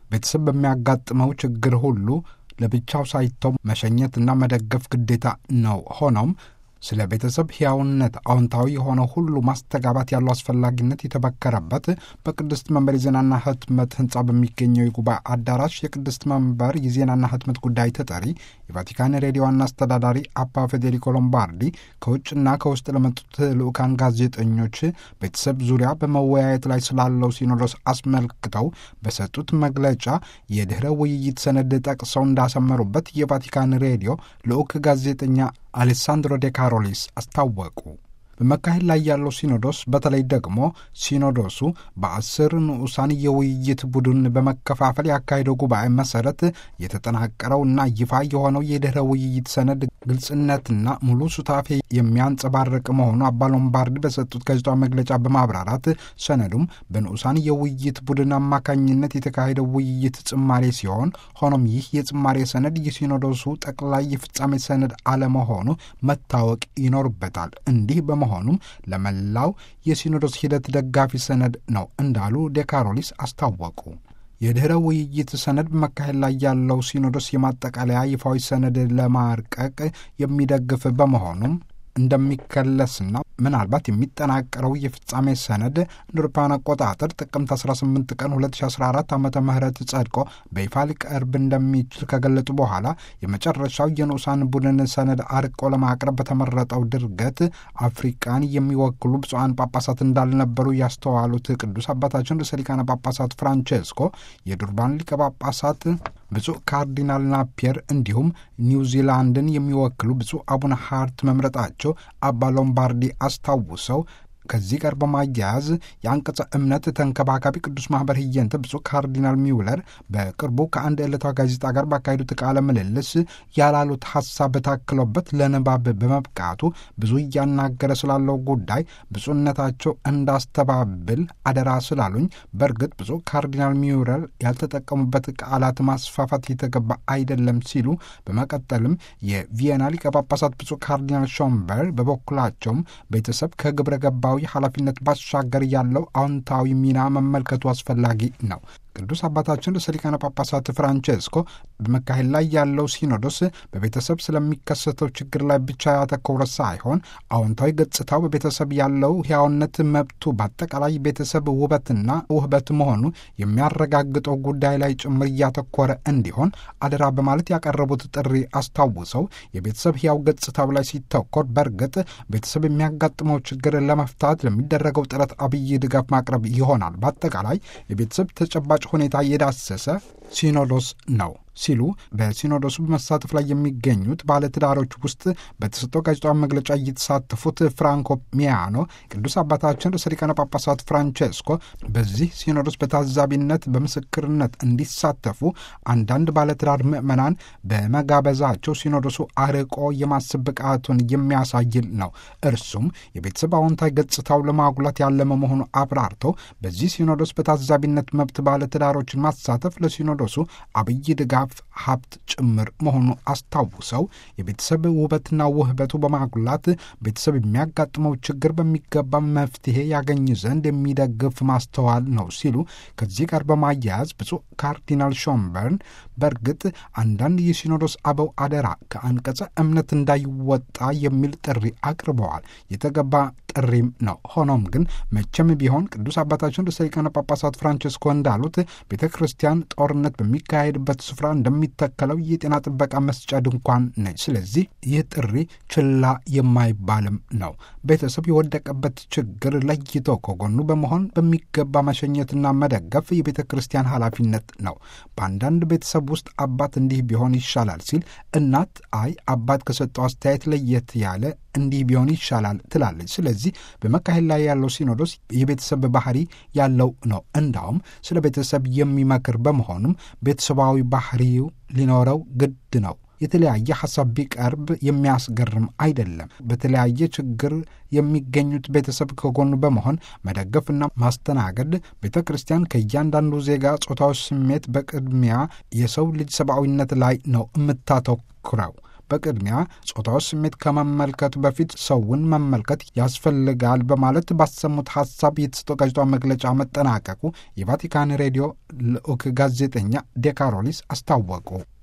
ቤተሰብ በሚያጋጥመው ችግር ሁሉ ለብቻው ሳይተው መሸኘትና መደገፍ ግዴታ ነው። ሆኖም ስለ ቤተሰብ ሕያውነት አዎንታዊ የሆነው ሁሉ ማስተጋባት ያለው አስፈላጊነት የተበከረበት በቅድስት መንበር የዜናና ህትመት ህንፃ በሚገኘው የጉባኤ አዳራሽ የቅድስት መንበር የዜናና ህትመት ጉዳይ ተጠሪ የቫቲካን ሬዲዮ ዋና አስተዳዳሪ አባ ፌዴሪኮ ሎምባርዲ ከውጭና ከውስጥ ለመጡት ልዑካን ጋዜጠኞች ቤተሰብ ዙሪያ በመወያየት ላይ ስላለው ሲኖዶስ አስመልክተው በሰጡት መግለጫ የድኅረ ውይይት ሰነድ ጠቅሰው እንዳሰመሩበት የቫቲካን ሬዲዮ ልዑክ ጋዜጠኛ አሌሳንድሮ ዴ ካሮሊስ አስታወቁ። በመካሄድ ላይ ያለው ሲኖዶስ በተለይ ደግሞ ሲኖዶሱ በአስር ንዑሳን የውይይት ቡድን በመከፋፈል ያካሄደው ጉባኤ መሰረት የተጠናቀረውና ይፋ የሆነው የድኅረ ውይይት ሰነድ ግልጽነትና ሙሉ ሱታፌ የሚያንጸባርቅ መሆኑ አባ ሎምባርዲ በሰጡት ጋዜጣዊ መግለጫ በማብራራት ሰነዱም በንዑሳን የውይይት ቡድን አማካኝነት የተካሄደው ውይይት ጽማሬ ሲሆን ሆኖም ይህ የጽማሬ ሰነድ የሲኖዶሱ ጠቅላይ የፍጻሜ ሰነድ አለመሆኑ መታወቅ ይኖርበታል። እንዲህ በመሆኑም ለመላው የሲኖዶስ ሂደት ደጋፊ ሰነድ ነው እንዳሉ ዴካሮሊስ አስታወቁ። የድኅረ ውይይት ሰነድ በመካሄድ ላይ ያለው ሲኖዶስ የማጠቃለያ ይፋዊ ሰነድ ለማርቀቅ የሚደግፍ በመሆኑም እንደሚከለስና ምናልባት የሚጠናቀረው የፍጻሜ ሰነድ እንደ አውሮፓውያን አቆጣጠር ጥቅምት 18 ቀን 2014 ዓ ም ጸድቆ በይፋ ሊቀርብ እንደሚችል ከገለጡ በኋላ የመጨረሻው የንዑሳን ቡድን ሰነድ አርቆ ለማቅረብ በተመረጠው ድርገት አፍሪቃን የሚወክሉ ብፁዓን ጳጳሳት እንዳልነበሩ ያስተዋሉት ቅዱስ አባታችን ርዕሰ ሊቃነ ጳጳሳት ፍራንቼስኮ የዱርባን ሊቀ ጳጳሳት ብፁዕ ካርዲናል ናፒየር እንዲሁም ኒውዚላንድን የሚወክሉ ብፁዕ አቡነ ሃርት መምረጣቸው አባ ሎምባርዲ አስታውሰው ከዚህ ጋር በማያያዝ የአንቀጸ እምነት ተንከባካቢ ቅዱስ ማኅበር ህየንተ ብፁዕ ካርዲናል ሚውለር በቅርቡ ከአንድ ዕለታዊ ጋዜጣ ጋር ባካሄዱት ቃለ ምልልስ ያላሉት ሐሳብ ታክሎበት ለንባብ በመብቃቱ ብዙ እያናገረ ስላለው ጉዳይ ብፁዕነታቸው እንዳስተባብል አደራ ስላሉኝ፣ በእርግጥ ብፁዕ ካርዲናል ሚውለር ያልተጠቀሙበት ቃላት ማስፋፋት የተገባ አይደለም ሲሉ በመቀጠልም የቪየና ሊቀ ጳጳሳት ብፁዕ ካርዲናል ሾምበር በበኩላቸውም ቤተሰብ ከግብረ ገባዊ ኃላፊነት ባሻገር ያለው አዎንታዊ ሚና መመልከቱ አስፈላጊ ነው። ቅዱስ አባታችን ርዕሰ ሊቃነ ጳጳሳት ፍራንቼስኮ በመካሄድ ላይ ያለው ሲኖዶስ በቤተሰብ ስለሚከሰተው ችግር ላይ ብቻ ያተኮረ ሳይሆን አዎንታዊ ገጽታው በቤተሰብ ያለው ሕያውነት መብቱ በአጠቃላይ ቤተሰብ ውበትና ውህበት መሆኑ የሚያረጋግጠው ጉዳይ ላይ ጭምር እያተኮረ እንዲሆን አደራ በማለት ያቀረቡት ጥሪ አስታውሰው የቤተሰብ ሕያው ገጽታው ላይ ሲተኮር በእርግጥ ቤተሰብ የሚያጋጥመው ችግር ለመፍታት ለሚደረገው ጥረት አብይ ድጋፍ ማቅረብ ይሆናል። በአጠቃላይ የቤተሰብ ተጨባጭ ሁኔታ የዳሰሰ ሲኖዶስ ነው ሲሉ በሲኖዶሱ በመሳተፍ ላይ የሚገኙት ባለትዳሮች ውስጥ በተሰጠው ጋዜጣዊ መግለጫ እየተሳተፉት ፍራንኮ ሚያኖ ቅዱስ አባታችን ርዕሰ ሊቃነ ጳጳሳት ፍራንቼስኮ በዚህ ሲኖዶስ በታዛቢነት በምስክርነት እንዲሳተፉ አንዳንድ ባለትዳር ምዕመናን በመጋበዛቸው ሲኖዶሱ አርቆ የማሰብ ብቃቱን የሚያሳይል ነው። እርሱም የቤተሰብ አዎንታዊ ገጽታው ለማጉላት ያለመ መሆኑ አብራርተው በዚህ ሲኖዶስ በታዛቢነት መብት ባለትዳሮችን ማሳተፍ ለሲኖዶሱ አብይ ድጋፍ ሀብት ጭምር መሆኑ አስታውሰው የቤተሰብ ውበትና ውህበቱ በማጉላት ቤተሰብ የሚያጋጥመው ችግር በሚገባ መፍትሄ ያገኝ ዘንድ የሚደግፍ ማስተዋል ነው ሲሉ ከዚህ ጋር በማያያዝ ብፁዕ ካርዲናል ሾምበርን በእርግጥ አንዳንድ የሲኖዶስ አበው አደራ ከአንቀጸ እምነት እንዳይወጣ የሚል ጥሪ አቅርበዋል። የተገባ ጥሪም ነው። ሆኖም ግን መቼም ቢሆን ቅዱስ አባታችን ርዕሰ ሊቃነ ጳጳሳት ፍራንቼስኮ እንዳሉት ቤተ ክርስቲያን ጦርነት በሚካሄድበት ስፍራ እንደሚተከለው የጤና ጥበቃ መስጫ ድንኳን ነች። ስለዚህ ይህ ጥሪ ችላ የማይባልም ነው። ቤተሰብ የወደቀበት ችግር ለይቶ ከጎኑ በመሆን በሚገባ መሸኘትና መደገፍ የቤተ ክርስቲያን ኃላፊነት ነው። በአንዳንድ ቤተሰብ ውስጥ አባት እንዲህ ቢሆን ይሻላል ሲል እናት አይ አባት ከሰጠው አስተያየት ለየት ያለ እንዲህ ቢሆን ይሻላል ትላለች። ስለዚህ በመካሄድ ላይ ያለው ሲኖዶስ የቤተሰብ ባህሪ ያለው ነው። እንዳውም ስለ ቤተሰብ የሚመክር በመሆኑም ቤተሰባዊ ባህሪው ሊኖረው ግድ ነው። የተለያየ ሐሳብ ቢቀርብ የሚያስገርም አይደለም። በተለያየ ችግር የሚገኙት ቤተሰብ ከጎኑ በመሆን መደገፍና ማስተናገድ ቤተ ክርስቲያን ከእያንዳንዱ ዜጋ ጾታዊ ስሜት በቅድሚያ የሰው ልጅ ሰብአዊነት ላይ ነው የምታተኩረው። በቅድሚያ ጾታዊ ስሜት ከመመልከቱ በፊት ሰውን መመልከት ያስፈልጋል በማለት ባሰሙት ሀሳብ የተሰጠው ጋዜጣዊ መግለጫ መጠናቀቁ የቫቲካን ሬዲዮ ልዑክ ጋዜጠኛ ዴካሮሊስ አስታወቁ።